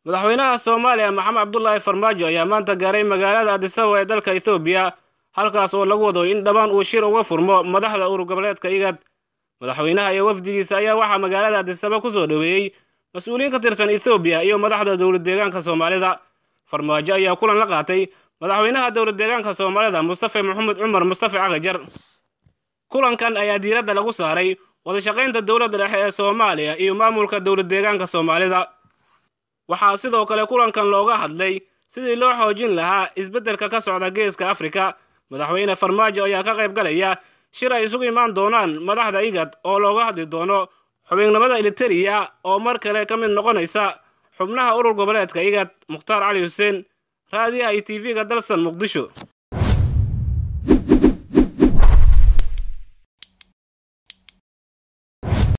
madaxweynaha soomaaliya maxamed cabdulaahi farmaajo ayaa maanta gaaray magaalada adisababa ee dalka ethoobiya halkaas oo lagu wado in dhammaan uu shir uga furmo madaxda urur goboleedka igad madaxweynaha iyo wafdigiisa ayaa waxaa magaalada adisababa kusoo dhoweeyey mas-uuliyiin ka tirsan ethoobiya iyo madaxda dowlad deegaanka soomaalida farmaajo ayaa kulan la qaatay madaxweynaha dowlad deegaanka soomaalida mustafe maxamed cumar mustafe cagajar kulankan ayaa diiradda lagu saaray wadashaqaynta dowladda dhexe ee soomaaliya iyo maamulka dowlad deegaanka soomaalida waxaa sidoo kale kulankan looga hadlay sidii loo xoojin lahaa isbeddelka ka socda geeska afrika madaxweyne farmaajo ayaa ka qayb galaya shir ay isugu imaan doonaan madaxda igad oo looga hadli doono xubinnimada eliteria oo mar kale ka mid noqonaysa xubnaha urur goboleedka igad mukhtaar cali xuseen raadiyaha iyo tv-ga dalsan muqdisho